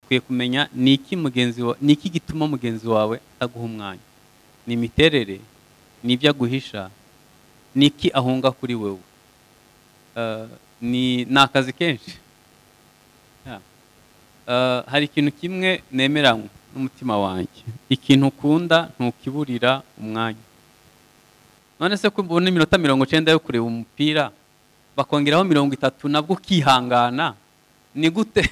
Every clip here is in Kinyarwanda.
ukwiye kumenya ni iki mugenzi wa ni iki gituma mugenzi wawe ataguha umwanya ni imiterere ni ibyo aguhisha ni iki ahunga kuri wowe Eh, ni ni akazi kenshi Yeah. Eh, hari ikintu kimwe nemeranywe n'umutima wanjye ikintu ukunda ntukiburira umwanya none se ko ubona iminota mirongo icyenda yo kureba umupira bakongeraho mirongo itatu nabwo ukihangana ni gute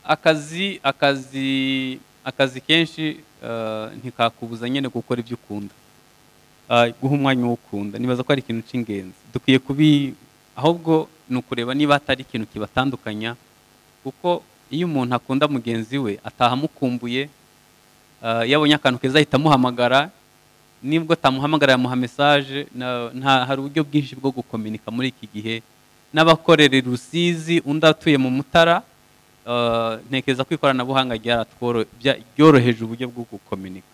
akazi akazi akazi kenshi eh, ntikakubuza nyine gukora ibyo ukunda Ah, guha umwanya uwo ukunda nibaza ko ari ikintu cy'ingenzi dukwiye kubi ahubwo ni ukureba niba hatari ikintu kibatandukanya kuko iyo umuntu akunda mugenzi we ataha amukumbuye ah, iyo akantu keza ahita amuhamagara nibwo atamuhamagara yamuha mesaje na- nta hari uburyo bwinshi bwo gukominika muri iki gihe n'abakorera i rusizi undi atuye mu mutara ah, ntekereza ko ikoranabuhanga ryaratworo- bya- ryoroheje uburyo bwo gukominika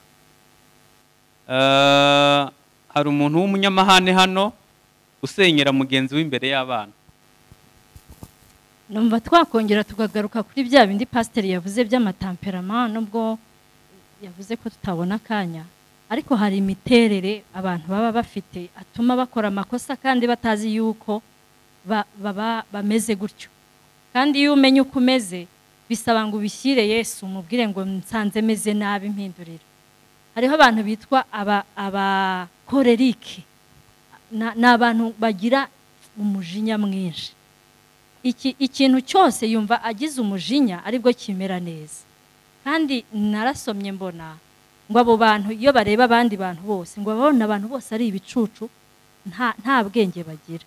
Eh, hari umuntu w'umunyamahane hano usenyera mugenzi we imbere y'abana numva twakongera tukagaruka kuri bya bindi pasiteri yavuze by'amatamperama nubwo yavuze ko tutabona akanya ariko hari imiterere abantu baba bafite atuma bakora amakosa kandi batazi yuko ba- baba bameze gutyo kandi iyo umenya uko umeze bisaba ngo ubishyire yesu umubwire ngo nsanze meze nabi impindurire hariho abantu bitwa aba- abakorerike Na- ni abantu bagira umujinya mwinshi iki ikintu cyose yumva agize umujinya aribwo kimera neza kandi narasomye mbona ngo abo bantu iyo bareba abandi bantu bose ngo babona abantu bose ari ibicucu nta nta bwenge bagira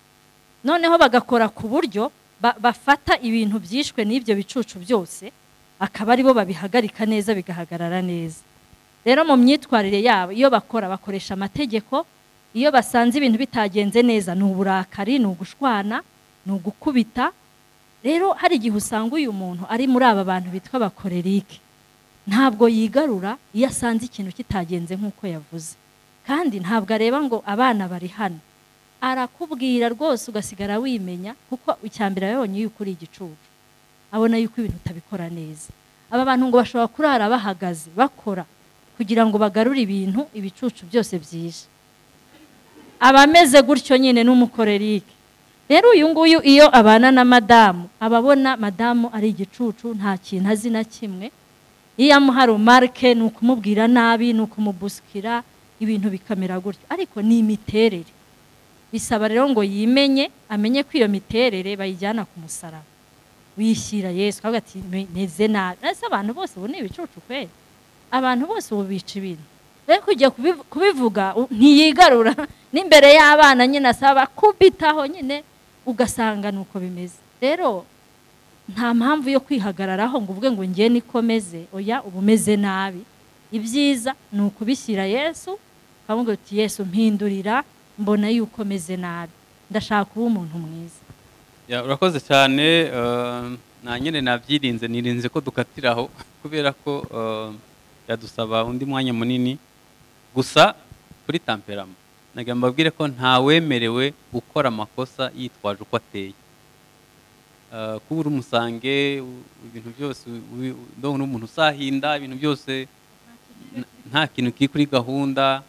noneho bagakora ku buryo ba- bafata ibintu byishwe n'ibyo bicucu byose akaba aribo babihagarika neza bigahagarara neza rero mu myitwarire yabo iyo bakora bakoresha amategeko iyo basanze ibintu bitagenze neza ni uburakari ni ugushwana ni ugukubita rero hari igihe usanga uyu muntu ari muri aba bantu bitwa abakorerike ntabwo yigarura iyo asanze ikintu kitagenze nk'uko yavuze kandi ntabwo areba ngo abana bari hano arakubwira rwose ugasigara wimenya kuko icya mbere yabonye yuko uri igicucu abona yuko ibintu utabikora neza aba bantu ngo bashobora kurara bahagaze bakora kugira ngo bagarure ibintu ibicucu byose byije abameze gutyo nyine n'umukorerike rero uyu nguyu iyo abana na madamu aba abona madamu ari igicucu nta kintu azi na kimwe iyo amuha rumarike ni ukumubwira nabi ni ukumubusikira ibintu bikamera gutyo ariko ni imiterere bisaba rero ngo yimenye amenye ko iyo miterere bayijyana ku musaraba wishyira yesu akavuga ati meze nabi ese abantu bose ubu ni ibicucu kweri abantu bose ubu bica ibintu rero kujya kubivu- kubivuga u- ntiyigarura n'imbere y'abana nyine asaba kubitaho nyine ugasanga ni uko bimeze rero nta mpamvu yo kwihagararaho ngo uvuge ngo ngiye niko meze oya uba umeze nabi ibyiza ni ukubishyira yesu ukamubwira uti yesu mpindurira mbona yuko meze nabi ndashaka kuba umuntu mwiza Ya, urakoze cyane eh, nta nyine nabyirinze nirinze ko dukatira aho kubera ko eh, yadusaba undi mwanya munini gusa kuri tamperama nagira ngo mbabwire ko ntawemerewe gukora amakosa yitwaje uko ateye Eh, kuba uri umusange u- ibintu byose ubi- ndabona uri umuntu usahinda ibintu byose n- nta kintu kiri kuri gahunda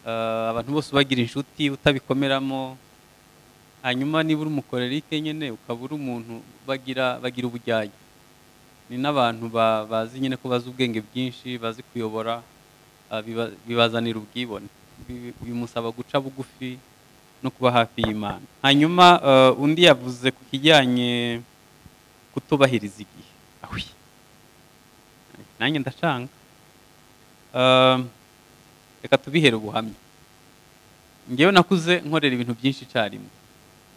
eh, abantu bose ubagira inshuti utabikomeramo hanyuma niba uri umukorerike nyine ukaba uri umuntu bagira bagira ubujyanye ni n'abantu ba- bazi nyine ko bazi ubwenge bwinshi bazi kuyobora ah, biba- bibazanira ubwibone Bi- bimusaba guca bugufi no kuba hafi y'imana hanyuma eh, undi yavuze ku kijyanye kutubahiriza igihe Ahwi. nanjye ndacanga Eh, reka tubihere ubuhamya ngewe nakuze nkorera ibintu byinshi icyarimwe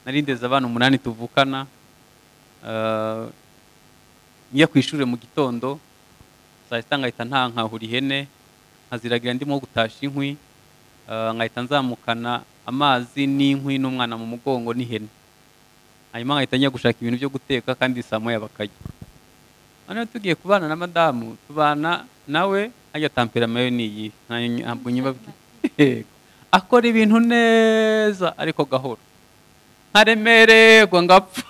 narindeze abana umunani tuvukana eh, njya ku ishuri mu gitondo saa sita ngahita ntankahura ihene nkaziragira ndimo gutasha inkwi eh, nkahita nzamukana amazi n'inkwi n'umwana mu mugongo n'ihene hanyuma nkahita njya gushaka ibintu byo guteka kandi saa moya bakarya noneho tugiye kubana na madamu tubana nawe ajya tamperama yo niyi ntabwo nyibabwiye akora ibintu neza ariko gahoro nkaremererwa ngapfa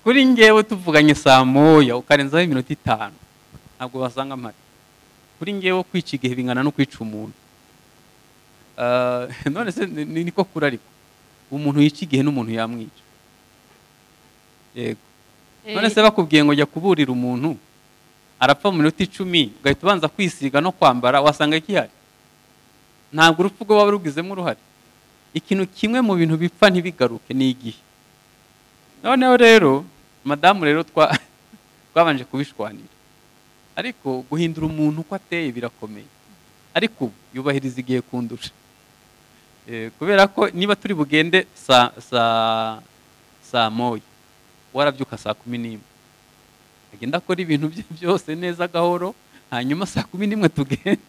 kuri ngewe tuvuganye saa moya ukarenzaho iminota itanu ntabwo wasanga amata kuri ngewe kwica igihe bingana no kwica umuntu none se ni niko kuri ariko umuntu yica igihe n'umuntu yamwica yego none se bakubwiye ngo jya kuburira umuntu arapfa mu minota icumi ugahita ubanza kwisiga no kwambara wasanga gihari ntabwo urupfu rwo waba rugizemo uruhare ikintu kimwe mu bintu bipfa ntibigaruke ni igihe noneho rero madamu rero twabanje kubishwanira ariko guhindura umuntu uko ateye birakomeye ariko ubu yubahiriza igihe kundusha kubera ko niba turi bugende saa moya warabyuka saa kumi n'imwe agenda akora ibintu bye byose neza gahoro hanyuma saa kumi n'imwe tugende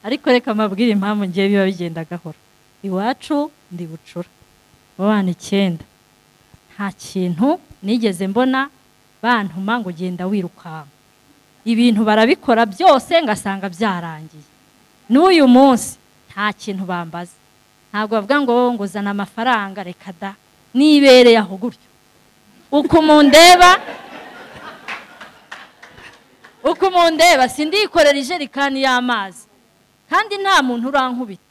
ariko reka mabwire impamvu ngewe biba bigenda gahoro iwacu ndi bucura abana icyenda nta kintu nigeze mbona bantuma ngo ugenda wirukanka ibintu barabikora byose ngasanga byarangiye n'uyu munsi nta kintu bambaza ntabwo bavuga ngo wowe ngo uzana amafaranga reka da nibereye aho gutyo uko mundeba uko mundeba sindikorera ijerekani y'amazi kandi nta muntu urankubita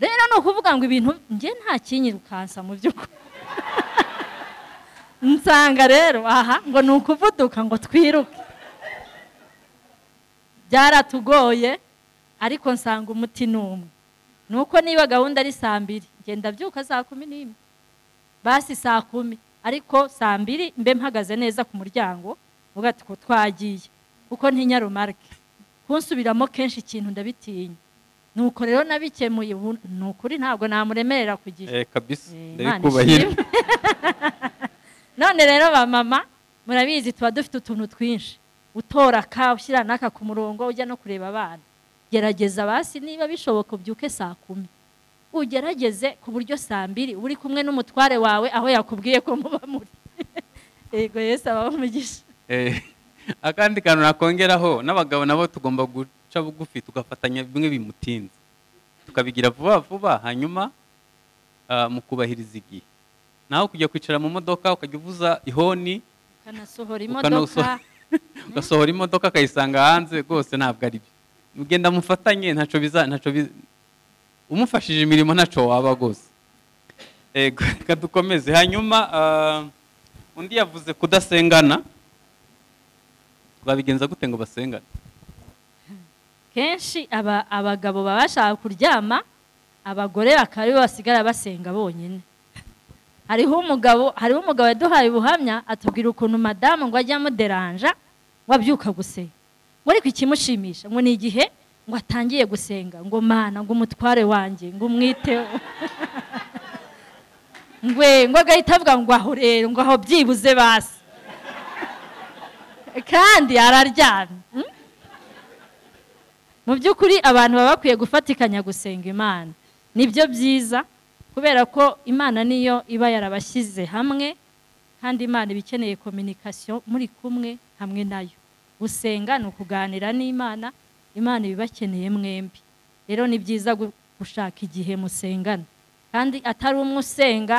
rero ni ukuvuga ngo ibintu nge nta kinyirukansa mu by'ukuri nsanga rero aha ngo ni ukuvuduka ngo twiruke byaratugoye ariko nsanga umuti ni umwe ni uko niba gahunda ari saa mbiri ngenda byuka saa kumi n'imwe basi saa kumi ariko saa mbiri mbe mpagaze neza ku muryango ugatwo twagiye kuko ntinyarumarike kunsubiramo kenshi ikintu ndabitinya nuko rero nabikemuye ubu ni ukuri ntabwo namuremerera ku gihe none rero ba mama murabizi tuba dufite utuntu twinshi utora ka ushyira n'aka ku murongo ujya no kureba abana gerageza basi niba bishoboka ubyuke saa kumi ugerageze ku buryo saa mbiri uri kumwe n'umutware wawe aho yakubwiye ko muba muri yego yesi aba umugisha akandi kantu nakongeraho n'abagabo nabo tugomba guca bugufi tugafatanya bimwe bimutinze tukabigira vuba vuba hanyuma mu kubahiriza igihe nawe kujya kwicara mu modoka ukajya uvuza ihoni ukanasohora imodoka ugasohora imodoka akayisanga hanze rwose ntabwo ari byo mugenda mufatanye ntacyo biza ntacyo umufashije imirimo ntacyo waba rwose reka dukomeze hanyuma undi yavuze kudasengana twabigenza gute ngo basengane kenshi abagabo baba bashaka kuryama abagore bakaba aribo basigara basenga bonyine hariho umugabo hariho umugabo yaduhaye ubuhamya atubwira ukuntu madamu ngo ajye amuderanja wabyuka gusenga ngo ariko ikimushimisha ngo ni igihe ngo atangiye gusenga ngo mana ngo umutware wanjye ngo umwiteho ngwe ngo agahita avuga ngo aho rero ngo aho byibuze basi kandi araryamye mu by'ukuri abantu baba bakwiye gufatikanya gusenga imana nibyo byiza kubera ko imana niyo iba yarabashyize hamwe kandi imana iba ikeneye kominikasiyo muri kumwe hamwe nayo gusenga ni ukuganira n'imana imana ibibakeneye mwembi rero ni byiza gushaka igihe musengana kandi atari umwe usenga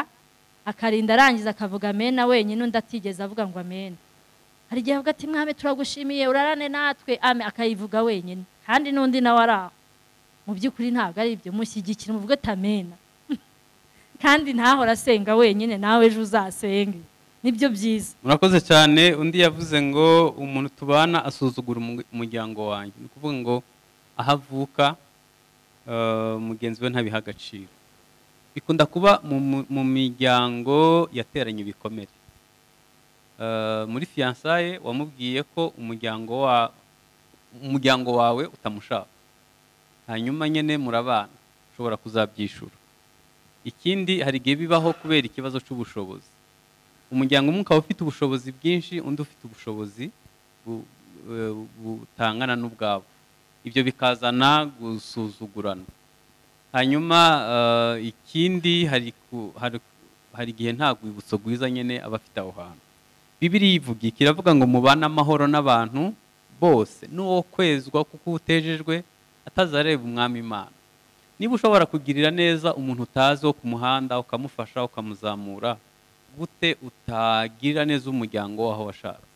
akarinda arangiza akavuga amena wenyine undi atigeze avuga ngo amena hari igihe avuga ati mwami turagushimiye urarane natwe ame akayivuga wenyine kandi n'undi nawe ari aho mu by'ukuri ntabwo ari ibyo mushyigikira muvuge amena kandi ntahora asenga wenyine nawe ejo uzasenge nibyo byiza murakoze cyane undi yavuze ngo umuntu tubana asuzugura umuryango wanjye ni ukuvuga ngo aho avuka mugenzi we ntabiha agaciro bikunda kuba mu miryango yateranye ibikomere muri fiyansaye wamubwiye ko umuryango wawe utamushaka hanyuma nyine murabana ushobora kuzabyishura ikindi hari igihe bibaho kubera ikibazo cy'ubushobozi umuryango umwe ukaba ufite ubushobozi bwinshi undi ufite ubushobozi butangana n'ubwabo ibyo bikazana gusuzugurana hanyuma ikindi hari igihe nta rwibutso rwiza nyine aba afite aho hantu bibiri yivuga kiravuga ngo mubane amahoro n'abantu bose n'uwo kwezwa kuko utejejwe atazareba umwami imana niba ushobora kugirira neza umuntu utazi wo ku muhanda ukamufasha ukamuzamura gute utagirira neza umuryango waho washatse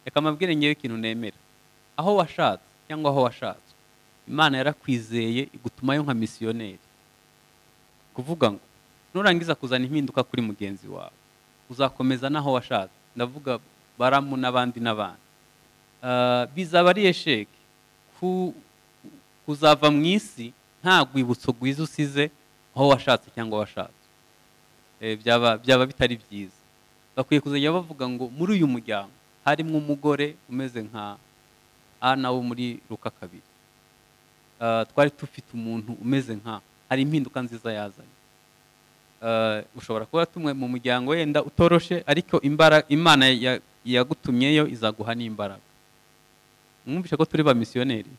reka amabwire ngewe ikintu nemera aho washatse cyangwa aho washatse imana yarakwizeye igutumayo nka misiyoneri kuvuga ngo nurangiza kuzana impinduka kuri mugenzi wawe uzakomeza n'aho washatse ndavuga baramu n'abandi n'abandi bizaba ari esheke kuzava mu isi nta rwibutso rwiza usize aho washatse cyangwa washatse byaba bitari byiza bakwiye kuzajya bavuga ngo muri uyu muryango harimo umugore umeze nka ana wo muri ruka kabiri twari dufite umuntu umeze nka hari impinduka nziza yazanye ushobora kuba tumwe mu muryango wenda utoroshe ariko imana yagutumyeyo izaguha n'imbaraga mwumvishe ko turi ba misiyoneri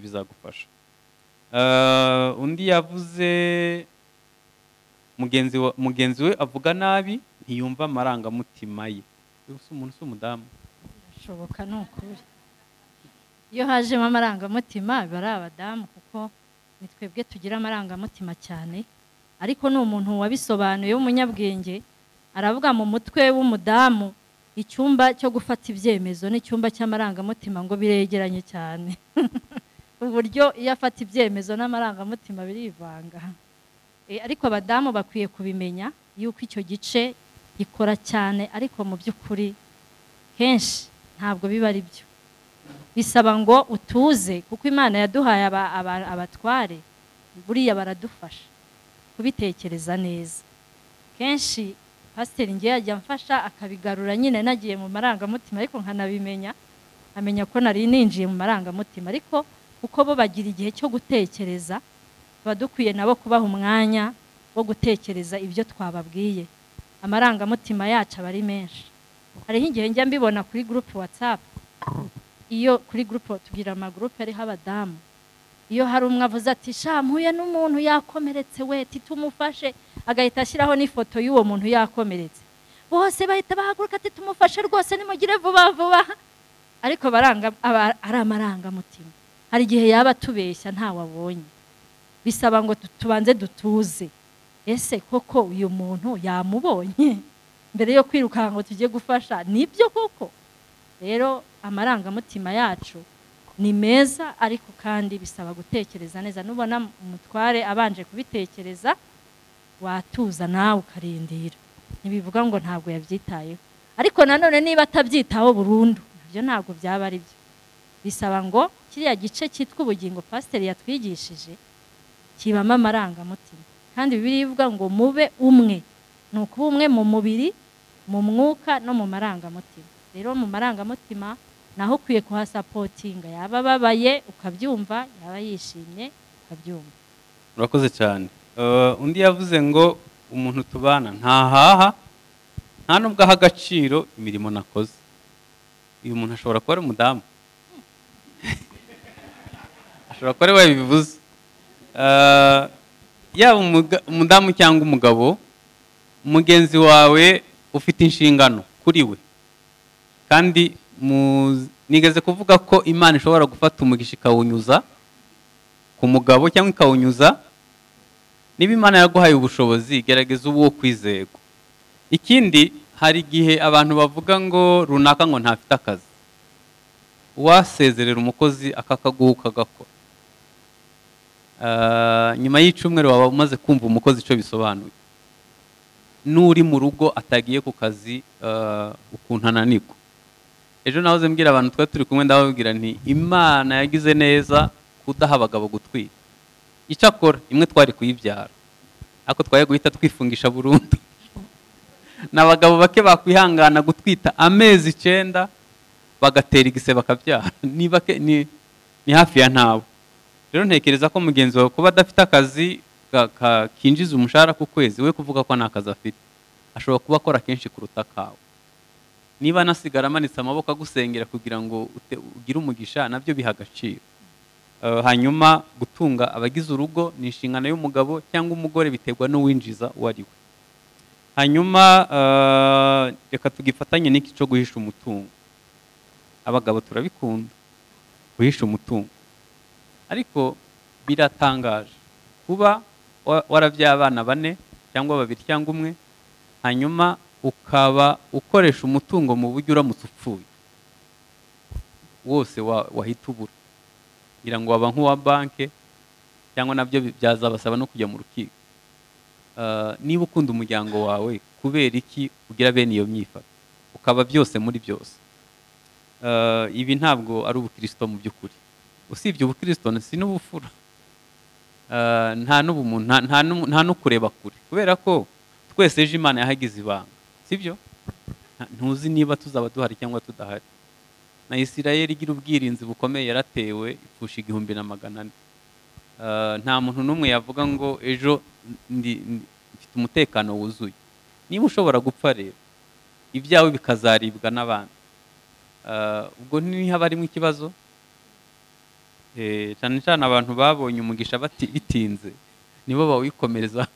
bizagufasha undi yavuze mugenzi we avuga nabi ntiyumva amarangamutima ye umuntu si umudamu birashoboka ni ukuri iyo hajemo amarangamutima biba ari abadamu kuko ni twebwe tugira amarangamutima cyane ariko ni umuntu wabisobanuye w'umunyabwenge aravuga mu mutwe w'umudamu icyumba cyo gufata ibyemezo n'icyumba cy'amarangamutima ngo biregeranye cyane uburyo iyo afata ibyemezo n'amarangamutima birivanga ariko abadamu bakwiye kubimenya yuko icyo gice gikora cyane ariko mu by'ukuri kenshi ntabwo biba ari byo bisaba ngo utuze kuko imana yaduhaye abatware buriya baradufasha kubitekereza neza kenshi pasiteri ngewe yajya amfasha akabigarura nyine nagiye mu marangamutima ariko nkanabimenya amenya ko nari ninjiye mu marangamutima ariko kuko bo bagira igihe cyo gutekereza tuba dukwiye nabo kubaha umwanya wo gutekereza ibyo twababwiye amarangamutima yacu aba ari menshi hariho igihe njya mbibona kuri gurupe watsapu iyo kuri gurupe tugira amagurupe ariho abadamu iyo hari umwe avuze ati sha mpuye n'umuntu yakomeretse we titumufashe agahita ashyiraho n'ifoto y'uwo muntu yakomeretse bose bahita bahaguruka ati tumufashe rwose nimugire vuba vuba ariko ari amarangamutima hari igihe yaba atubeshya ntawe abonye bisaba ngo tubanze dutuze ese koko uyu muntu yamubonye mbere yo kwirukanka ngo tujye gufasha nibyo koko rero amarangamutima yacu ni meza ariko kandi bisaba gutekereza neza nubona umutware abanje kubitekereza watuza nawe ukarindira ntibivuga ngo ntabwo yabyitayeho ariko nanone niba atabyitaho burundu nabyo ntabwo byaba ari byo bisaba ngo kiriya gice cyitwa ubugingo pasiteri yatwigishije kibamo amarangamutima kandi birivuga ngo mube umwe ni ukuba umwe mu mubiri mu mwuka no mu marangamutima rero mu marangamutima naho ukwiye kuhasapotinga yaba ababaye ukabyumva yaba yishimye ukabyumva urakoze cyane undi yavuze ngo umuntu tubana ntahaha nta nubwo aha agaciro imirimo nakoze uyu muntu ashobora kuba ari umudamu ashobora kuba ari we bivuze yaba umudamu cyangwa umugabo mugenzi wawe ufite inshingano kuri we kandi nigeze kuvuga ko imana ishobora gufata umugisha ikawunyuza ku mugabo cyangwa ikawunyuza niba imana yaguhaye ubushobozi gerageza uwo kwizego ikindi hari igihe abantu bavuga ngo runaka ngo ntafite akazi wasezerera umukozi akakaguha ukagakora nyuma y'icumweru waba umaze kumva umukozi icyo bisobanuye n'uri mu rugo atagiye ku kazi ukuntu ananirwa ejo nahoze mbwira abantu twari turi kumwe ndababwira nti imana yagize neza kudaha abagabo gutwita icyo akora imwe twari kuyibyara ariko twari guhita twifungisha burundu ni abagabo bake bakwihangana gutwita amezi icyenda bagatera igise bakabyara ni hafi ya ntawe rero ntekereza ko mugenzi wawe kuba adafite akazi kinjiza umushahara ku kwezi we kuvuga ko nta kazi afite ashobora kuba akora kenshi kuruta kawe niba anasigara amanitse amaboko agusengera kugira ngo ugire umugisha nabyo biha agaciro hanyuma gutunga abagize urugo ni inshingano y'umugabo cyangwa umugore biterwa n'uwinjiza uwo ari we hanyuma reka tugifatanye n'iki cyo guhisha umutungo abagabo turabikunda guhisha umutungo ariko biratangaje kuba warabyaye abana bane cyangwa babiri cyangwa umwe hanyuma ukaba ukoresha umutungo mu buryo uramutse upfuye wose wa- wahita ubura ngira ngo waba nk'uwa banki cyangwa nabyo bi- byazabasaba no kujya mu rukiko Ah, niba ukunda umuryango wawe kubera iki ugira bene iyo myifatire ukaba byose muri byose Ah, ibi ntabwo ari ubukirisito mu by'ukuri usibye ubukirisito si n'ubufura Ah, nta n'ubumuntu nta- nta n'umu- nta no kureba kure kubera ko twese ejo imana yahagize ibanga sibyo Nta- ntuzi niba tuzaba duhari cyangwa tudahari na isirayeli igira ubwirinzi bukomeye yaratewe ipfusha igihumbi na magana ane Ah, nta muntu n'umwe yavuga ngo ejo ndi, ndi- mfite umutekano wuzuye niba ushobora gupfa rero ibyawe bikazaribwa n'abandi Ah, ubwo ntihaba harimo ikibazo Eh, cyane cyane abantu babonye umugisha bati- bitinze nibo bawikomereza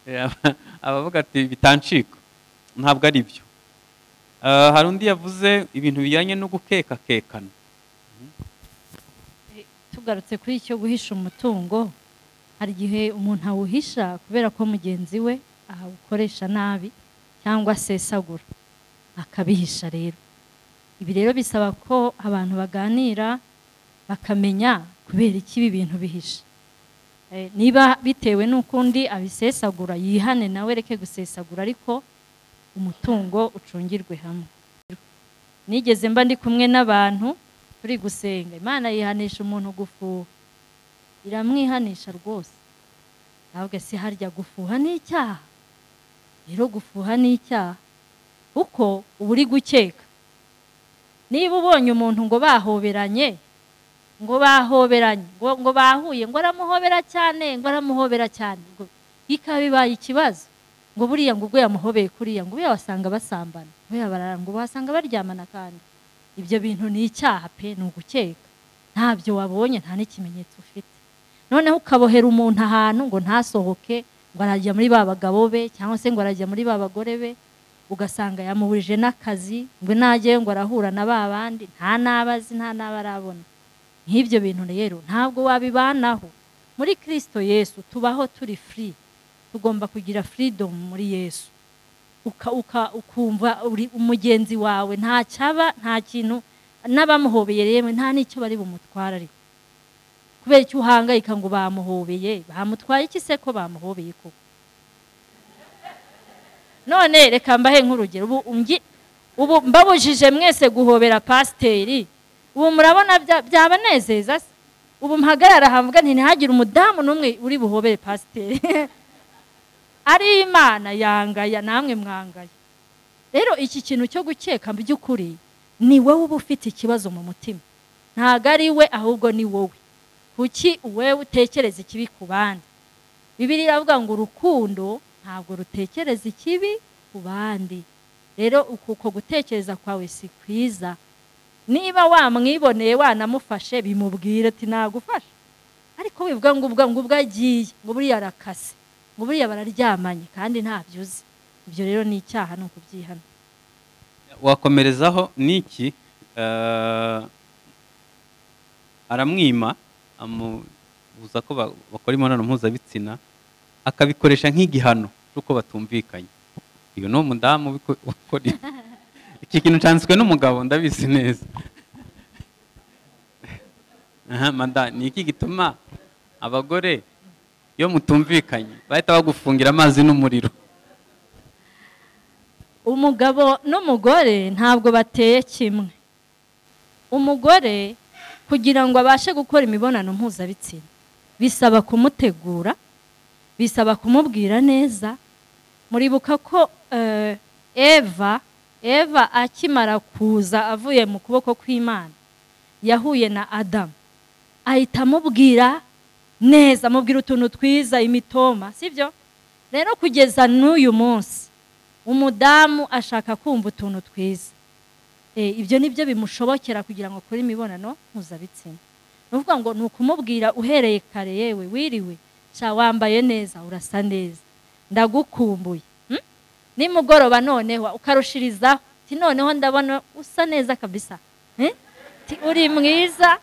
Eh, aba- abavuga ati bitancika ntabwo ari byo Ah, hari undi yavuze ibintu bijyanye no gukekakekana tugarutse kuri icyo guhisha umutungo hari igihe umuntu awuhisha kubera ko mugenzi we awukoresha nabi cyangwa asesagura akabihisha rero ibi rero bisaba ko abantu baganira bakamenya kubera iki ibi bintu bihisha Eh, niba bitewe n'uko undi abisesagura yihane nawe reke gusesagura ariko umutungo ucungirwe hamwe nigeze mba ndi kumwe n'abantu turi gusenga imana yihanisha umuntu gufuha iramwihanisha rwose ntabwo si harya gufuha ni icyaha rero gufuha ni icyaha kuko uba uri gukeka niba ubonye umuntu ngo bahoberanye ngo bahoberanye ngo, ngo bahuye ngo aramuhobera cyane ngo aramuhobera cyane ngo bikaba bibaye ikibazo ngo buriya ngo ubwo yamuhobeye kuriya ngo buriya wasanga basambana buriya barara ngo wasanga baryamana kandi ibyo bintu ni icyaha pe ni ugukeka ntabyo wabonye nta n'ikimenyetso ufite noneho ukabohera umuntu ahantu ngo ntasohoke ngo arajya muri ba bagabo be cyangwa se ngo arajya muri ba bagore be ugasanga yamuburije n'akazi ngo najyayo ngo arahura na ba bandi nta n'abazi nta n'abarabona nk'ibyo bintu rero ntabwo wabibanaho muri kirisito yesu tubaho turi free tugomba kugira freedom muri yesu uka, uka, ukumva uri umugenzi wawe nta cyaba nta kintu n'abamuhobeye yewe nta n'icyo bari bumutwara ariko kubera icyo uhangayika ngo bamuhobeye bamutwaye iki se ko bamuhobeye koko none reka mbahe nk'urugero ubu ungi- ubu mbabujije mwese guhobera pasiteri ubu murabona bya- byabanezeza se ubu mpagarara havuga nti ntihagire umudamu n'umwe uri buhobere pasiteri ari imana yangaya namwe mwangaya rero iki kintu cyo gukeka mu by'ukuri ni wowe uba ufite ikibazo mu mutima ntabwo ari we ahubwo ni wowe kuki wewe utekereza ikibi ku bandi bibiri iravuga ngo urukundo ntabwo rutekereza ikibi ku bandi rero uku uko gutekereza kwawe si kwiza niba wamwiboneye wanamufashe bimubwire ati nagufasha ariko wivuga ngo ubwo ngo ubwo agiye ngo buriya arakase ngo buriya bararyamanye kandi ntabyo uzi ibyo rero ni icyaha ni ukubyihana wakomerezaho ni iki Eh, aramwima amubuza ko ba- bakora imibonano mpuzabitsina akabikoresha nk'igihano cy'uko batumvikanye uyu ni umudamu ubiko- ukora ibi. iki kintu cyanditswe n'umugabo ndabizi neza Aha, mada ni iki gituma abagore iyo mutumvikanye bahita bagufungira amazi n'umuriro umugabo n'umugore ntabwo bateye kimwe umugore kugira ngo abashe gukora imibonano mpuzabitsina bisaba kumutegura bisaba kumubwira neza muribuka ko eh, eva eva akimara kuza avuye mu kuboko kw'imana yahuye na adamu ahita amubwira neza amubwira utuntu twiza imitoma sibyo rero kugeza n'uyu munsi umudamu ashaka kumva utuntu twiza Eh, ibyo ni byo bimushobokera kugira ngo akore imibonano mpuzabitsina ni ukuvuga ngo ni ukumubwira uhereye kare yewe wiriwe sha wambaye neza urasa neza ndagukumbuye Hmm? nimugoroba noneho ukarushirizaho ti noneho ndabona usa neza kabisa Eh? ti uri mwiza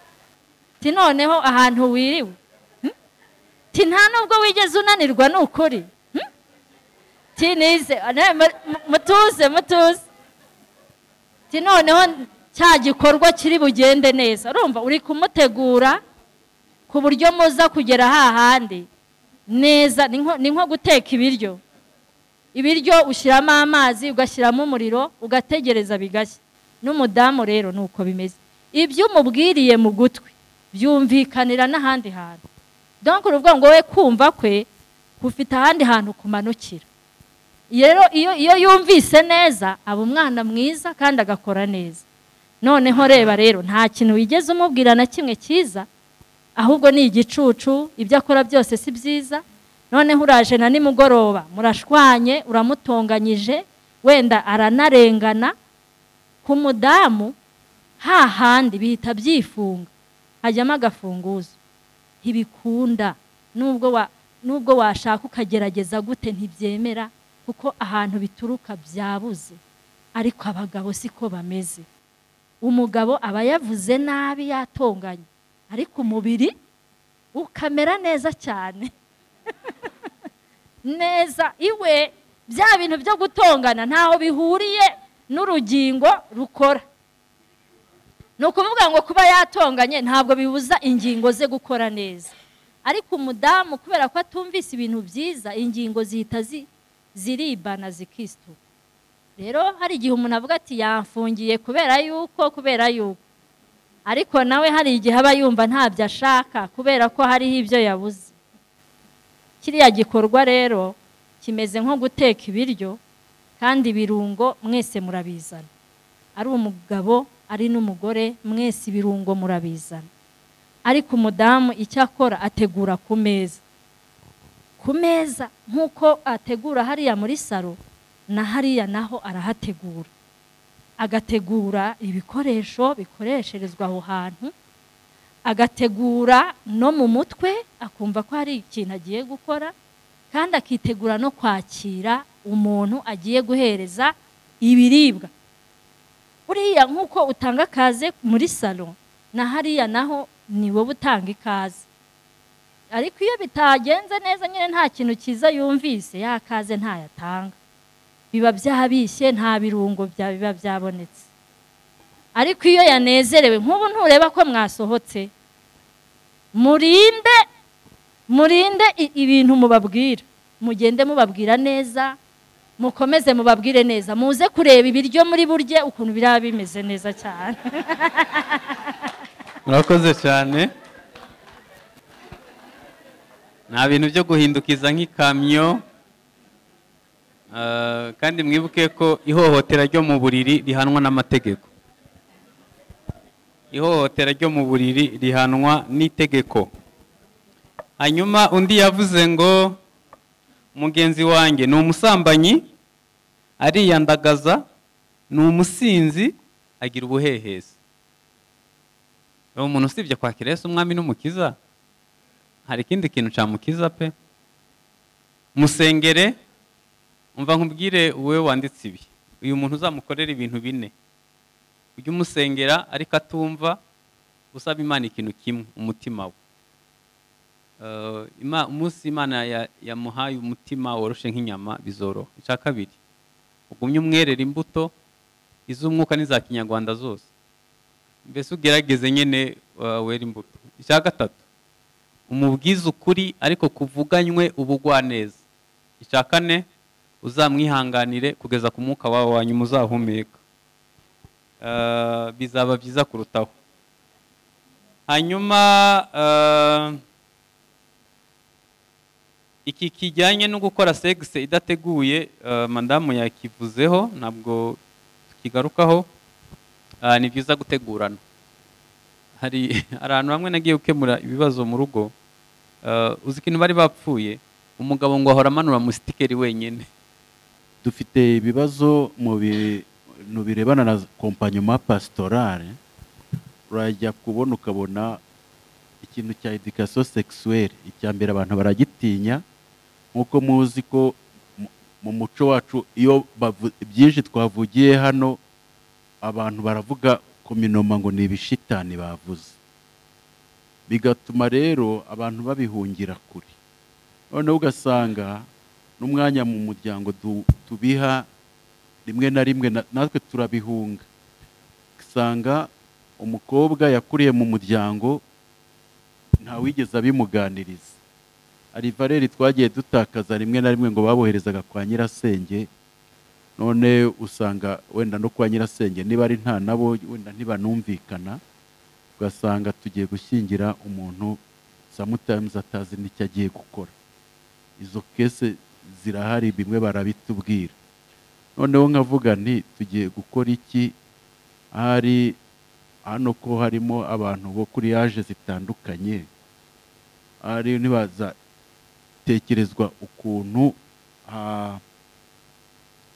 ti noneho ahantu wiriwe Hmm? ti nta nubwo wigeze unanirwa ni ukuri Hmm? ti nize ne- mu- mutuze mutuze ti noneho cya gikorwa kiri bugende neza urumva uri kumutegura ku buryo muza kugera hahandi neza ni nko- ni nko guteka ibiryo ibiryo ushyiramo amazi ugashyiramo umuriro ugategereza bigashya n'umudamu rero ni uko bimeze ibyo umubwiriye mu gutwi byumvikanira n'ahandi hantu donc ni ukuvuga ngo we kumva kwe kufite ahandi hantu kumanukira rero iyo iyo yumvise neza aba umwana mwiza kandi agakora neza noneho reba rero nta kintu wigeze umubwira na kimwe cyiza ahubwo ni igicucu ibyo akora byose si byiza noneho uraje na nimugoroba murashwanye uramutonganyije wenda aranarengana ku mudamu hahandi bihita byifunga hajyamo agafunguzo ntibikunda nubwo wa nubwo washaka ukagerageza gute ntibyemera kuko ahantu bituruka byabuze ariko abagabo siko bameze umugabo aba yavuze nabi yatonganye ariko umubiri ukamera neza cyane neza iwe bya bintu byo gutongana ntaho bihuriye n'urugingo rukora ni ukuvuga ngo kuba yatonganye ntabwo bibuza ingingo ze gukora neza ariko umudamu kubera ko atumvise ibintu byiza ingingo zihita zi- ziribana zikisituka rero hari igihe umuntu avuga ati yamfungiye kubera yuko kubera yuko ariko nawe hari igihe aba yumva ntabyo ashaka kubera ko hariho ibyo yabuze kiriya gikorwa rero kimeze nko guteka ibiryo kandi ibirungo mwese murabizana ari umugabo ari n'umugore mwese ibirungo murabizana ariko umudamu icyo akora ategura ku meza ku meza nk'uko ategura hariya muri salo na hariya naho arahategura agategura ibikoresho bikoresherezwa aho hantu agategura no mu mutwe akumva ko hari ikintu agiye gukora kandi akitegura no kwakira umuntu agiye guhereza ibiribwa buriya nk'uko utanga akaze muri salo na hariya naho ni wowe utanga ikaze ariko iyo bitagenze neza nyine nta kintu cyiza yumvise ya kaze ntayatanga biba byabishye nta birungo bya- biba byabonetse ariko iyo yanezerewe nk'ubu ntureba ko mwasohotse murinde murinde i- ibintu mubabwira mugende mubabwira neza mukomeze mubabwire neza muze kureba ibiryo muri burye ukuntu biraba bimeze neza cyane murakoze cyane nta bintu byo guhindukiza nk'ikamyo Ah, kandi mwibuke ko ihohotera ryo mu buriri rihanwa n'amategeko ihohotera ryo mu buriri rihanwa n'itegeko hanyuma undi yavuze ngo mugenzi wanjye ni umusambanyi ariyandagaza ni umusinzi agira ubuhehesi uwo muntu usibye kwakira Yesu umwami n'umukiza hari ikindi kintu cyamukiza pe musengere umva nkubwire wowe wanditse ibi uyu muntu uzamukorera ibintu bine ujye umusengera ariko atumva usaba imana ikintu kimwe umutima we Eh, Ima- umunsi imana ya- yamuhaye umutima woroshe nk'inyama bizoroha icya kabiri ugumye umwerera imbuto iz'umwuka n'iza kinyarwanda zose mbese ugerageze nyine uh, wera imbuto icya gatatu umubwize ukuri ariko kuvuganywe ubugwaneza icya kane uzamwihanganire kugeza ku mwuka wawe wa nyuma uzahumeka Uh, bizaba byiza kurutaho hanyuma uh, iki kijyanye no gukora segise idateguye uh, madamu yakivuzeho ntabwo tukigarukaho Ah, ni byiza gutegurana hari hari ahantu hamwe nagiye gukemura ibibazo mu rugo ah, uzi ikintu bari bapfuye umugabo ngo ahora amanura musitikeri wenyine dufite ibibazo mu bintu birebana na kompanyoma pasitorale urajya kubona ukabona ikintu cya edikasiyo sekisuweri icya mbere abantu baragitinya nk'uko muzi ko mu- mu muco wacu iyo bavu- byinshi twavugiye hano abantu baravuga ku minoma ngo ni ibishitani bavuze bigatuma rero abantu babihungira kure noneho ugasanga n'umwanya mu muryango du- tubiha rimwe na rimwe na- natwe turabihunga usanga umukobwa yakuriye mu muryango ntawigeze abimuganiriza hari valeri twagiye dutakaza rimwe na rimwe ngo baboherezaga kwa nyirasenge none usanga wenda no kwa nyirasenge niba ari nta nabo wenda ntibanumvikana ugasanga tugiye gushyingira umuntu sometimes atazi n'icyo agiye gukora izo kese zirahari bimwe barabitubwira noneho nkavuga nti tugiye gukora iki ahari hano ko harimo abantu bo kuri yaje zitandukanye ahari ntibazatekerezwa ukuntu ha-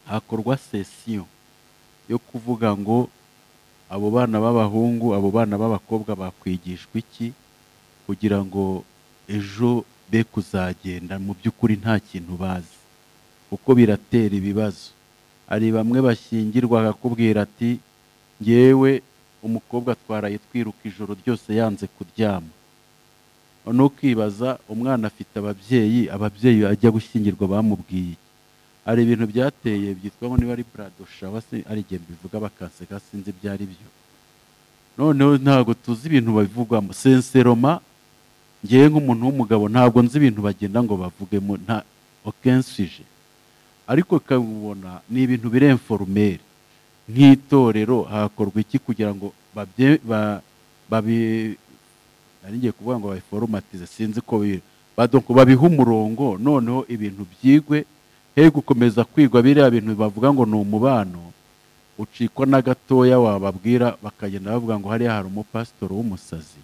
hakorwa sesiyo yo kuvuga ngo abo bana b'abahungu abo bana b'abakobwa bakwigishwa iki kugira ngo ejo be kuzagenda mu by'ukuri nta kintu bazi kuko biratera ibibazo hari bamwe bashyingirwa akakubwira ati ngewe umukobwa twaraye twiruka ijoro ryose yanze kuryama noneho ukibaza umwana afite ababyeyi ababyeyi ajya gushyingirwa bamubwiye iki? hari ibintu byateye byitwa ngo niba ari burado shawa se hari igihe bivuga bakanseka sinzi ibyo ari byo noneho ntabwo tuzi ibintu bivugwamo senseroma ngewe nk'umuntu w'umugabo ntabwo nzi ibintu bagenda ngo bavugemo nta okensije ariko ukabibona ni ibintu biri inforumeri nk'itorero hakorwa iki kugira ngo babye ba- babi nari ngiye kuvuga ngo babiforomatize sinzi ko biri badonko babihe umurongo noneho ibintu byigwe he gukomeza kwigwa biriya bintu bavuga ngo ni umubano ucikwa na gatoya wababwira bakagenda bavuga ngo hariya hari umupasitoro w'umusazi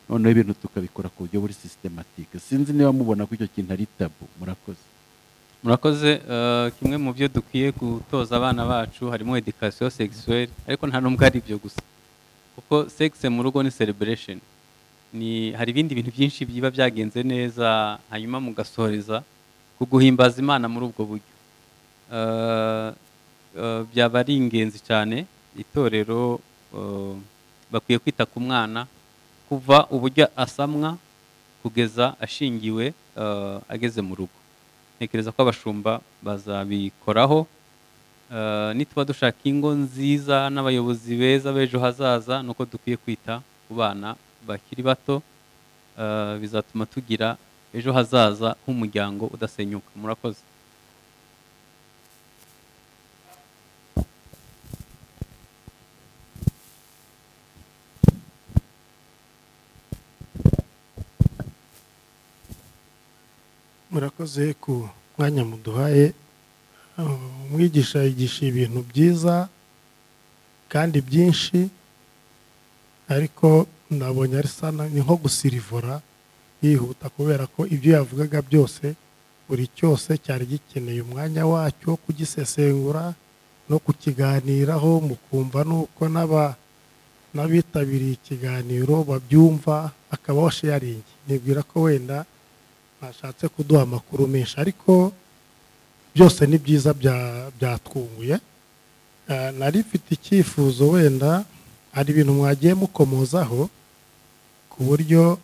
noneho ibintu tukabikora ku buryo buri sisitematike sinzi niba mubona ko icyo kintu ari tabu murakoze murakoze eh, kimwe mu byo dukwiye gutoza abana bacu harimo education sexuelle ariko nta n'ubwo ari ibyo gusa kuko sex mu rugo ni celebration ni hari ibindi bintu byinshi biba byagenze neza hanyuma mugasohoreza ku guhimbaza imana muri ubwo buryo Eh, eh, byaba ari ingenzi cyane itorero eh, bakwiye kwita ku mwana kuva uburyo asamwa kugeza ashingiwe eh, ageze mu rugo ntekereza ko abashumba bazabikoraho Eh, nituba dushaka ingo nziza n'abayobozi beza b'ejo hazaza ni uko dukwiye kwita ku bana bakiri bato Eh, bizatuma tugira ejo hazaza h'umuryango udasenyuka murakoze murakoze ku mwanya muduhaye umwigisha yigisha ibintu byiza kandi byinshi ariko nabonye ari sana ni nko gusirivora yihuta kubera ko ibyo yavugaga byose buri cyose cyari gikeneye umwanya wacyo wo kugisesengura no kukiganiraho mukumva nuko n'aba n'abitabiriye ikiganiro babyumva akaba washaringi nibwira ko wenda bashatse kuduha amakuru menshi ariko byose ni byiza bya- byatwunguye Eh, nari mfite icyifuzo wenda hari ibintu mwagiye mukomozaho ku buryo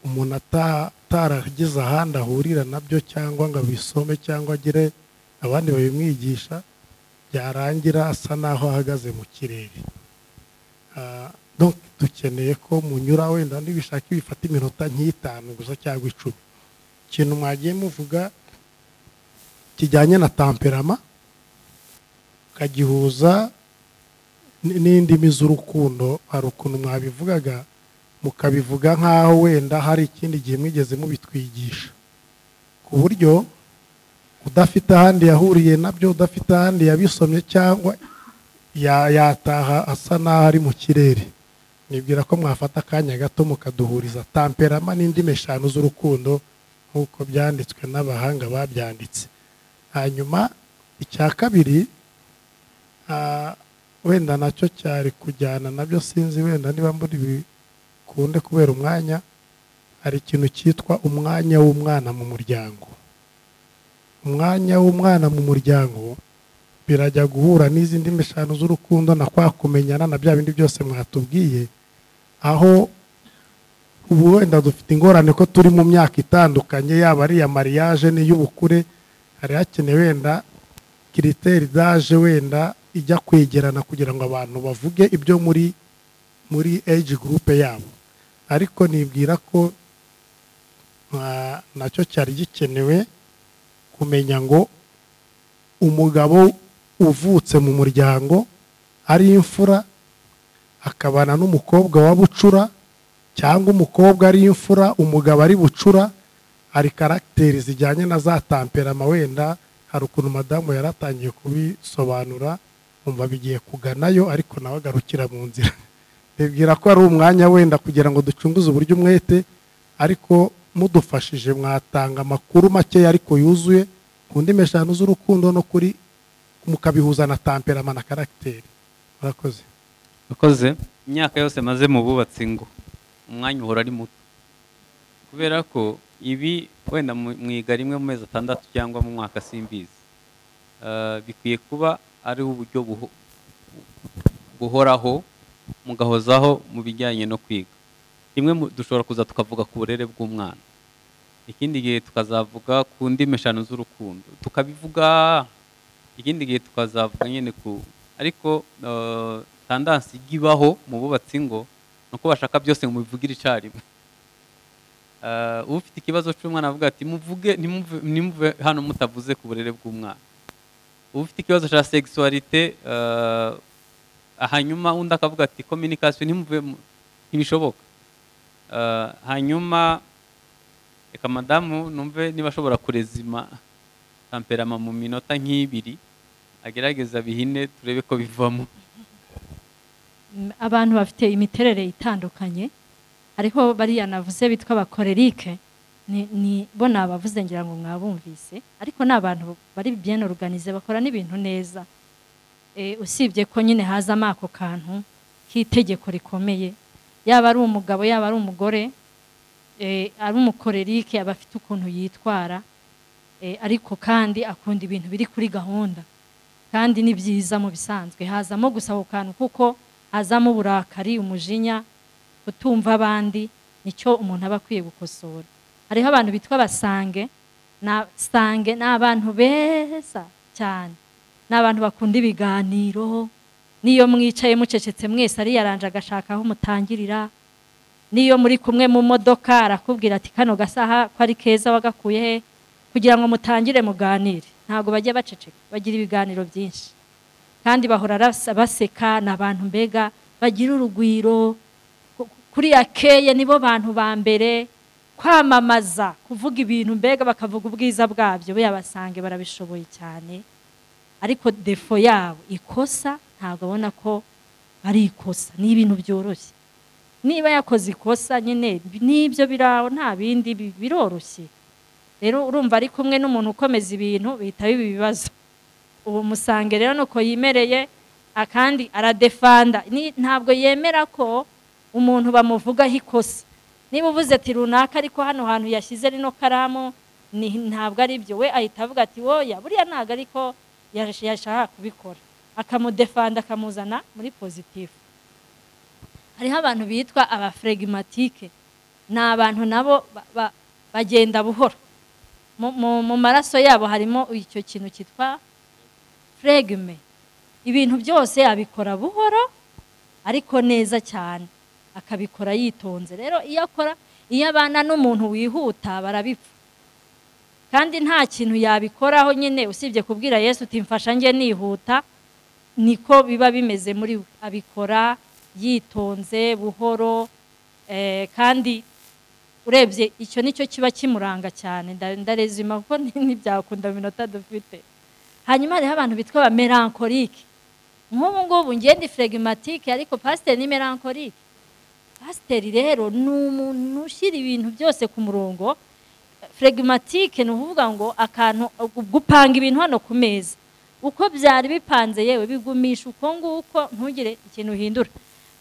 umuntu ata- ataragize ahandi ahurira nabyo cyangwa ngo abisome cyangwa agire abandi babimwigisha byarangira asa n'aho ahagaze mu kirere Ah, donc dukeneye ko munyura wenda nibishaka bifata iminota nk'itanu gusa cyangwa icumi ikintu mwagiye muvuga kijyanye na tamperama ukagihuza n- n'indimi z'urukundo hari ukuntu mwabivugaga mukabivuga nk'aho wenda hari ikindi gihe mwigeze mubitwigisha ku buryo udafite ahandi yahuriye nabyo udafite ahandi yabisomye cyangwa ya- yataha asa n'aho ari mu kirere nibwira ko mwafata akanya gato mukaduhuriza tamperama n'indimi eshanu z'urukundo nk'uko byanditswe n'abahanga babyanditse hanyuma icya kabiri ah, wenda nacyo cyari kujyana nabyo sinzi wenda niba muri bikunde kubera umwanya hari ikintu cyitwa umwanya w'umwana mu muryango umwanya w'umwana mu muryango birajya guhura n'izindi ndimi eshanu z'urukundo na kwa kumenyana na bya bindi byose mwatubwiye aho ubu wenda dufite ingorane ko turi mu myaka itandukanye yaba ari iya mariage n'iy'ubukure hari hakenewe wenda kiriteri daje wenda ijya kwegerana kugira ngo abantu bavuge ibyo muri muri age group yabo ariko nibwira ko nta- nacyo cyari gikenewe kumenya ngo umugabo uvutse mu muryango ari imfura akabana n'umukobwa wa bucura cyangwa umukobwa ari imfura umugabo ari bucura hari karagiteri zijyanye na za tamperama wenda hari ukuntu madamu yari atangiye kubisobanura umva bigiye kuganayo ariko nawe agarukira mu nzira bibwira ko ari umwanya wenda kugira ngo ducunguze uburyo umwete ariko mudufashije mwatanga amakuru makeya ariko yuzuye ku ndimi eshanu z'urukundo no kuri mukabihuza na tamperama na karagiteri murakoze akoze imyaka yose maze mu bubatsi ngo umwanya uhora ari muto kubera ko ibi wenda mu- mwiga rimwe mu mezi atandatu cyangwa mu mwaka simbizi Eh, bikwiye kuba ari uburyo buho- buhoraho mugahozaho mu bijyanye no kwiga rimwe mu- dushobora kuza tukavuga ku burere bw'umwana ikindi gihe tukazavuga ku ndimi eshanu z'urukundo tukabivuga ikindi gihe tukazavuga nyine ku ariko eh, tandansi ijya ibaho mu bubatsi ngo ni uko bashaka byose ngo mubivugire icyarimwe Eh, ufite ikibazo cy'umwana avuga ati muvuge ntimuve- ntimuve hano mutavuze ku burere bw'umwana ufite ikibazo cya sexualité eh, hanyuma undi akavuga ati communication ntimuve mu- ntibishoboka Eh, hanyuma reka madamu numve niba ashobora kurezima tamperama mu minota nk'ibiri agerageza bihine turebe ko bivamo Mm, abantu bafite imiterere itandukanye hariho bariya navuze bitwa abakorerike ni ni- bo ni abavuze ngira ngo mwabumvise ariko ni abantu bari bien organize bakora n'ibintu neza Eh, usibye ko nyine hazamo ako kantu k'itegeko rikomeye yaba ari umugabo yaba ari umugore eh, ari umukorerike aba afite ukuntu yitwara eh, ariko kandi akunda ibintu biri kuri gahunda kandi ni byiza mu bisanzwe hazamo gusa ako kantu kuko hazamo uburakari umujinya kutumva abandi nicyo umuntu aba akwiye gukosora hariho abantu bitwa abasange na sange ni abantu beza cyane ni abantu bakunda ibiganiro n'iyo mwicaye mucecetse mwese ariyaranje agashaka aho mutangirira n'iyo muri kumwe mu modoka arakubwira ati kano gasaha ko ari keza wagakuye he kugira ngo mutangire muganire ntabwo bajya baceceka bagira ibiganiro byinshi kandi bahora rasa- baseka ni abantu mbega bagira urugwiro ku- kuriya keye nibo bantu ba mbere kwamamaza kuvuga ibintu mbega bakavuga ubwiza bwabyo yabasange barabishoboye cyane ariko defo yabo ikosa ntabwo abona ko ari ikosa ni ibintu byoroshye niba yakoze ikosa nyine n'ibyo biraho nta bindi bi- biroroshye rero urumva ari kumwe n'umuntu ukomeza ibintu bihita biba ibibazo uwo musange rero nuko yimereye akandi aradefanda Ni- ntabwo yemera ko umuntu bamuvugaho ikosa niba uvuze ati runaka ariko hano hantu yashyize rino karamu ni- ntabwo ari byo we ahita avuga ati woya buriya ntabwo ariko yash- yashaka kubikora akamudefanda akamuzana muri pozitifu hariho abantu bitwa abaferegimatike ni abantu nabo ba- ba- bagenda buhoro Mu- mu mu maraso yabo harimo icyo kintu cyitwa fregime ibintu byose abikora buhoro ariko neza cyane akabikora yitonze rero iyo akora iyo abana n'umuntu wihuta barabipfa kandi nta kintu yabikoraho nyine usibye kubwira yesu uti mfasha njye nihuta niko biba bimeze muri we abikora yitonze buhoro eh, kandi urebye icyo nicyo kiba kimuranga cyane nda- ndarezima kuko ni- ntibyakunda mu minota dufite hanyuma hariho abantu bitwa ba melancholique nk'ubu ngubu ngende flegimatike ariko pasiteri ni melancholique pasiteri rero ni umuntu ushyira ibintu byose ku murongo flegimatike ni ukuvuga ngo akantu gupanga ibintu hano ku meza uko byari bipanze yewe bigumisha uko nguko ntugire ikintu uhindura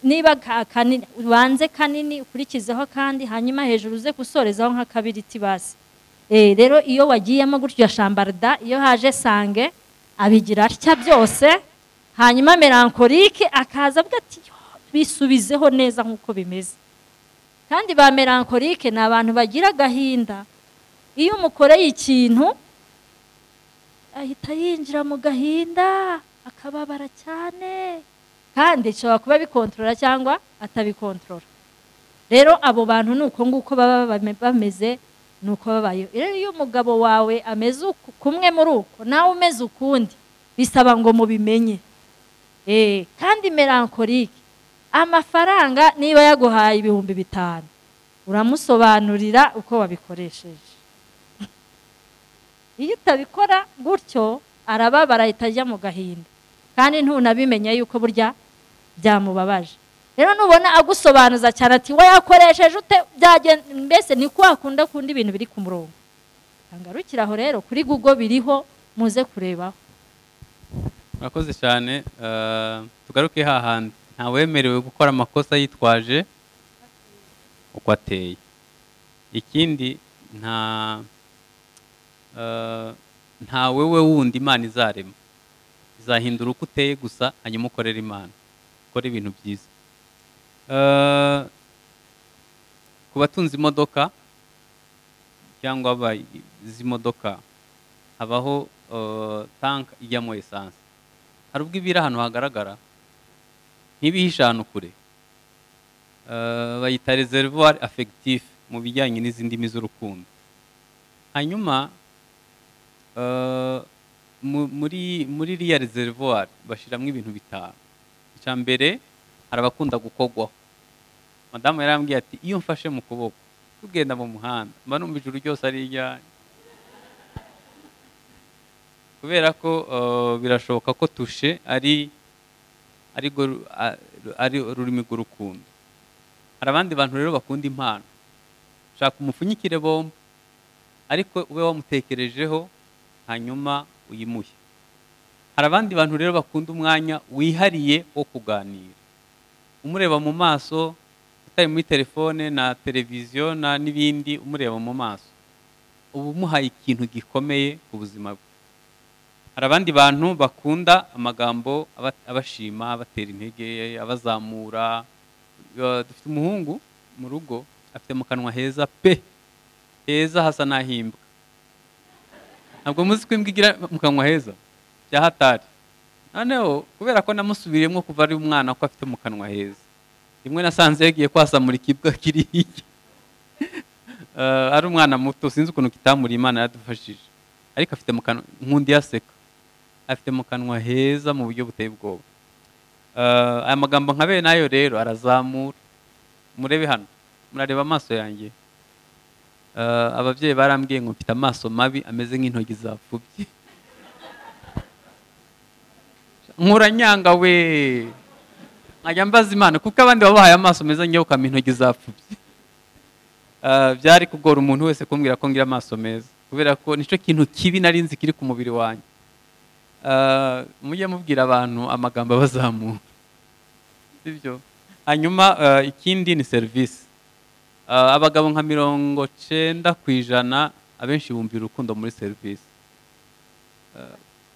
niba ka- kanini ubanze kanini ukurikizeho kandi hanyuma hejuru uze gusorezaho nk'akabiriti basi Eh, rero iyo wagiyemo gutyo shambarda iyo haje sange abigira atya byose hanyuma melancholique akaza avuga ati "Yo, bisubizeho neza nk'uko bimeze kandi ba melancholique ni abantu bagira agahinda iyo umukoreye ikintu ahita yinjira mu gahinda akababara cyane kandi ishobora kuba bikontorora cyangwa atabikontorora rero abo bantu ni uko nguko baba bame- bameze ni uko babayeho rero iyo umugabo wawe ameze uku- kumwe muri uko nawe umeze ukundi bisaba ngo mubimenye Eh, kandi melankolike amafaranga niba yaguhaye ibihumbi bitanu uramusobanurira uko wabikoresheje iyo utabikora gutyo arababara ahita ajya mu gahinda kandi ntunabimenye yuko burya byamubabaje rero nubona agusobanuza cyane ati we yakoresheje ute byagen- mbese ni ko wakunda kundi ibintu biri ku murongo ngarukira aho rero kuri google biriho muze kurebaho murakoze cyane eh, tugaruke hahandi ntawemerewe gukora amakosa yitwaje uko ateye ikindi nta eh, nta wewe wundi imana izarema izahindura uko uteye gusa hanyuma ukorera imana ukora ibintu byiza Eh, ku batunze imodoka cyangwa abazi imodoka habaho eh, tank ijyamo esanse hari ubwo ibiri ahantu hagaragara ntibihishe ahantu kure Eh, bayita reservoir affectif mu bijyanye n'izindi ndimi z'urukundo hanyuma eh, mu- muri muri iriya reservoir bashyiramo ibintu bitanu icya mbere hari abakunda gukogwaho madamu yarambwiye ati iyo mfashe mu kuboko tugenda mu muhanda mba numva ijuru ryose ari ijyanye kubera ko eh, birashoboka ko tushe ari ari rwo ru- a- ru- ari ururimi rw'urukundo hari abandi bantu rero bakunda impano shaka umupfunyikire bombo ariko ube wamutekerejeho hanyuma uyimuhe hari abandi bantu rero bakunda umwanya wihariye wo kuganira umureba mu maso utari muri telefone na televiziyo na n'ibindi umureba mu maso uba umuhaye ikintu gikomeye ku buzima bwe hari abandi bantu bakunda amagambo aba- abashima abatera intege abazamura Eh, dufite umuhungu mu rugo afite mu kanwa heza pe heza hasa n'ahimbwa ntabwo muzi ko imbwa igira mu kanwa heza bya hatari noneho kubera ko namusubiriyemo kuva ari umwana ko afite mu kanwa heza rimwe nasanze yagiye kwasamura ikibwa kiri hirya Eh, ari umwana muto sinzi ukuntu kitamuri imana yadufashije ariko afite mu kanwa nkundi yaseka afite mu kanwa heza mu buryo buteye ubwoba Eh, aya magambo nka bene ayo rero arazamura murebe hano murareba amaso yanjye Eh, ababyeyi barambwiye ngo mfite amaso mabi ameze nk'intoki zapfubye nkuranyanga we nkajya mbaza imana kuko abandi baba bahaye amaso meza njyewe ukama intoki zapfubye Ah, byari kugora umuntu wese kumbwira ko ngira amaso meza kubera ko nicyo kintu kibi nari nzi kiri ku mubiri wanjye Ah, mujye mubwira abantu amagambo abazamura sibyo hanyuma ah, ikindi ni serivisi Ah, abagabo nka mirongo cyenda ku ijana abenshi bumvira urukundo muri serivisi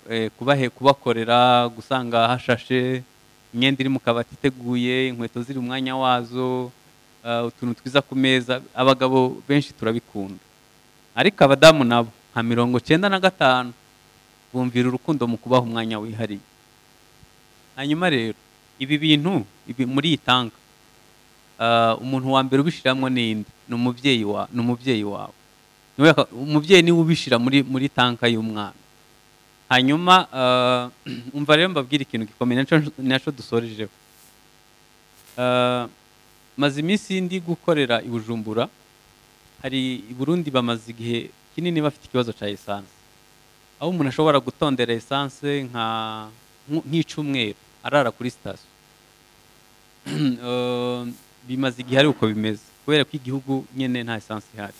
eh, kubahe kubakorera gusanga hashashe imyenda iri mu kabati iteguye inkweto ziri mu mwanya wazo eh, utuntu twiza ku meza abagabo benshi turabikunda ariko abadamu nabo nka mirongo cyenda na gatanu bumvira urukundo mu kubaha umwanya wihariye hanyuma rero ibi bintu ibi muri iyi tanka eh, umuntu wa mbere ubishyiramo n'indi ni umubyeyi wa ni umubyeyi wawe Niwe waka- umubyeyi niwe ubishyira muri muri tanka y'umwana hanyuma eh, umva rero mbabwira ikintu gikomeye nacyo- nacyo dusorejeho Eh, maze iminsi ndi gukorera i bujumbura hari i burundi bamaze igihe kinini bafite ikibazo cya esanse aho umuntu ashobora gutondera esanse nka nk- nk'icyumweru arara kuri sitasiyo Eh, bimaze igihe ari uko bimeze kubera ko igihugu nyine nta esanse ihari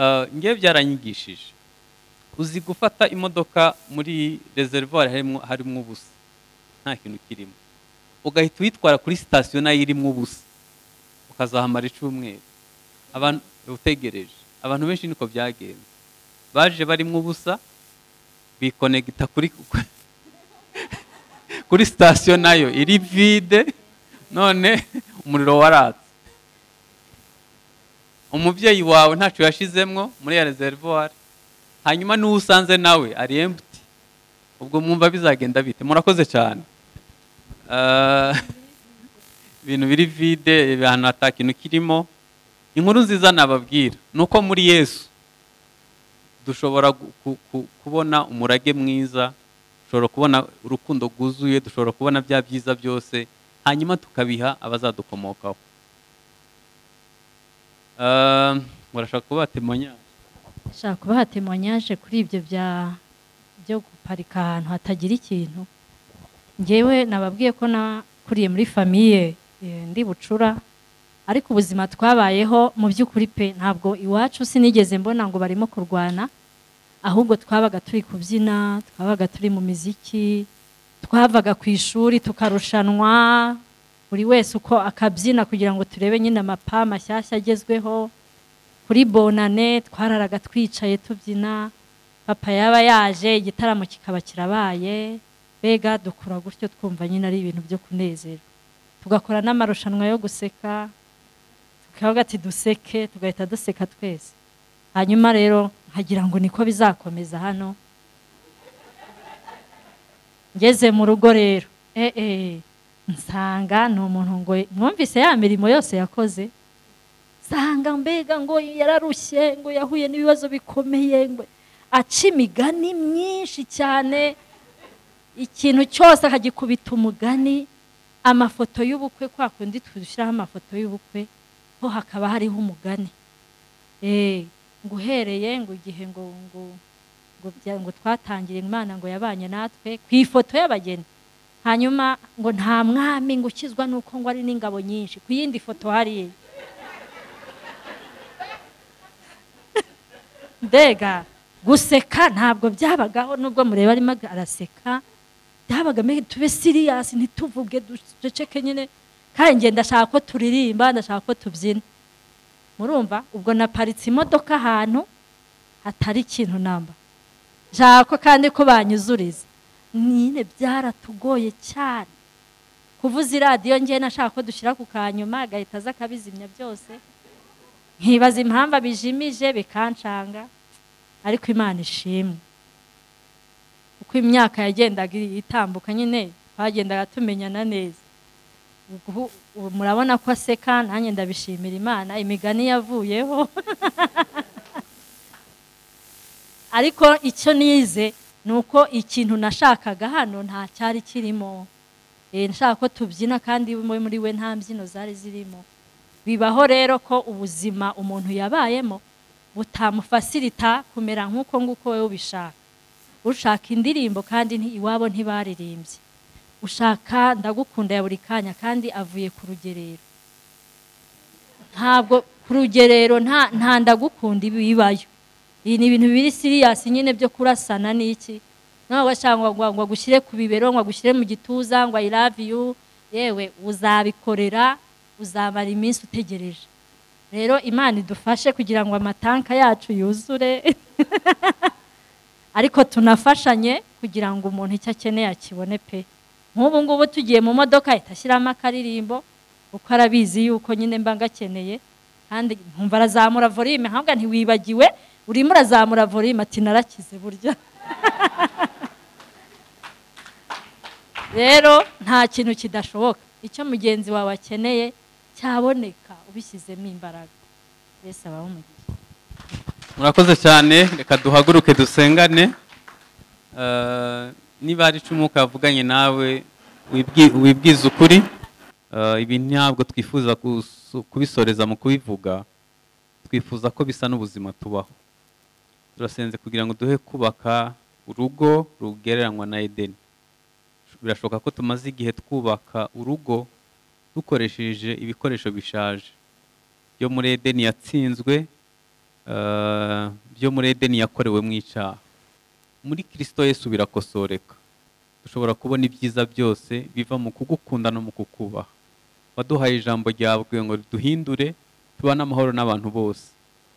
Eh, ngewe byaranyigishije uzi gufata imodoka muri reservoir harimo harimo ubusa nta kintu kirimo ugahita uyitwara kuri sitasiyo nayo irimo ubusa ukazahamara icyumweru abantu utegereje abantu benshi niko byagenze baje barimo ubusa bikonegita kuri kuri sitasiyo nayo iri vide none umuriro waratse umubyeyi wawe ntacyo yashizemo muri ya reservoir hanyuma n'uwo usanze nawe ari embuti ubwo mwumva bizagenda bite murakoze cyane Ah, ibintu biri vide ahantu nta kintu kirimo inkuru nziza nababwira ni uko muri yesu dushobora gu- ku- ku- kubona umurage mwiza dushobora kubona urukundo rwuzuye dushobora kubona bya byiza byose hanyuma tukabiha abazadukomokaho Ah, murashaka kuba temonya ashaka kubaha temonyaje kuri ibyo bya byo guparika ahantu hatagira ikintu ngewe nababwiye ko nakuriye muri famiye eh, ndi bucura ariko ubuzima twabayeho mu by'ukuri pe ntabwo iwacu sinigeze mbona ngo barimo kurwana ahubwo twabaga turi kubyina twabaga turi mu miziki twavaga ku ishuri tukarushanwa buri wese uko akabyina kugira ngo turebe nyine amapa mashyashya agezweho kuri bonane twararaga twicaye tubyina papa yaba yaje igitaramo kikaba kirabaye mbega dukura gutyo twumva nyine ari ibintu byo kunezerwa tugakora n'amarushanwa yo guseka tukavuga ati duseke tugahita duseka twese hanyuma rero nkagira ngo niko bizakomeza hano ngeze mu rugo rero eh eh nsanga ni umuntu ngo mwumvise ya mirimo yose yakoze nsanga mbega ngo yararushye ngo yahuye n'ibibazo bikomeye ngo aca imigani myinshi cyane ikintu cyose akagikubita umugani amafoto y'ubukwe kwa kundi tudushyiraho amafoto y'ubukwe ho hakaba hariho umugani Eh, ngo uhereye ngo igihe ngo ngo ngo bya- ngo twatangire imana ngo yabanye natwe ku ifoto y'abageni hanyuma ngo nta mwami ngo ukizwa nuko ngo ari n'ingabo nyinshi ku yindi foto hariya mbega guseka ntabwo byabagaho nubwo mureba arimo araseka byabaga mbega tube siriyasi ntituvuge duceceke nyine kandi njye ndashaka ko turirimba ndashaka ko tubyina murumva ubwo naparitse imodoka ahantu hatari ikintu namba nshaka ko kandi ko banyuzuriza nyine byaratugoye cyane kuvuza iradiyo ngewe nashaka ko dushyira ku kanyuma agahita aza akabizimya byose nkibaza impamvu abijimije bikancanga ariko imana ishimwe uko imyaka yagendaga itambuka nyine twagendaga tumenyana neza Ubu- ubu murabona ko aseka nanjye ndabishimira imana imigani yavuyeho ariko icyo nize ni uko ikintu nashakaga hano nta cyari kirimo Eh, nashaka ko tubyina kandi muri muri we nta mbyino zari zirimo bibaho rero ko ubuzima umuntu yabayemo butamufasirita kumera nk'uko nguko wowe ubishaka ushaka indirimbo kandi nti- iwabo ntibaririmbye ushaka ndagukunda ya buri kanya kandi avuye ku rugerero ntabwo ku rugerero nta nta ndagukunda bibayo iyi ni ibintu biri siriyasi nyine byo kurasana n'iki ntabwo ashaka ngo ngo agushyire ku bibero ngo agushyire mu gituza ngo I love you yewe uzabikorera uzamara iminsi utegereje rero imana idufashe kugira ngo amatanka yacu yuzure ariko tunafashanye kugira ngo umuntu icyo akeneye akibone pe nk'ubu ngubu tugiye mu modoka ahita ashyiramo akaririmbo kuko arabizi yuko nyine mba ngakeneye kandi nkumva arazamura volume nkavuga ntiwibagiwe urimo urazamura volume ati narakize burya rero nta kintu kidashoboka icyo mugenzi wawe akeneye cyaboneka ubishyizemo imbaraga mbese abaho umugisha murakoze cyane reka duhaguruke dusengane Eh, niba hari icumu kavuganye nawe wibwi- wibwize ukuri Eh, ibi ntabwo twifuza kusu- kubisoreza mu kubivuga twifuza ko bisa n'ubuzima tubaho turasenze kugira ngo duhe kubaka urugo rugereranywa na edeni birashoboka ko tumaze igihe twubaka urugo dukoresheje ibikoresho bishaje byo muri edeni yatsinzwe eh, byo muri edeni yakorewe mu icyaha muri kirisito yesu birakosoreka dushobora kubona ibyiza byose biva mu kugukunda no mu kukubaha waduhaye ijambo ryawe kugira ngo duhindure tubane amahoro n'abantu bose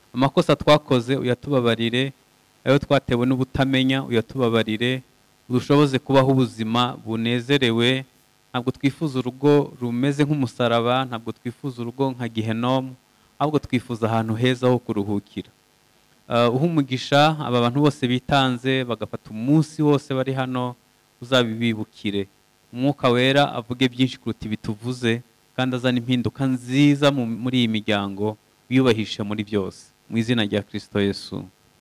amakosa twakoze uyatubabarire ayo twatewe n'ubutamenya uyatubabarire udushoboze kubaho ubuzima bunezerewe ntabwo twifuza urugo rumeze nk'umusaraba ntabwo twifuza urugo nka gihenomu ahubwo twifuza ahantu heza ho kuruhukira eh, uha umugisha aba bantu bose bitanze bagafata umunsi wose bari hano uzabibibukire umwuka wera avuge byinshi kuruta ibi tuvuze kandi azana impinduka nziza mu- muri iyi miryango wiyubahishe muri byose mu izina rya kirisito yesu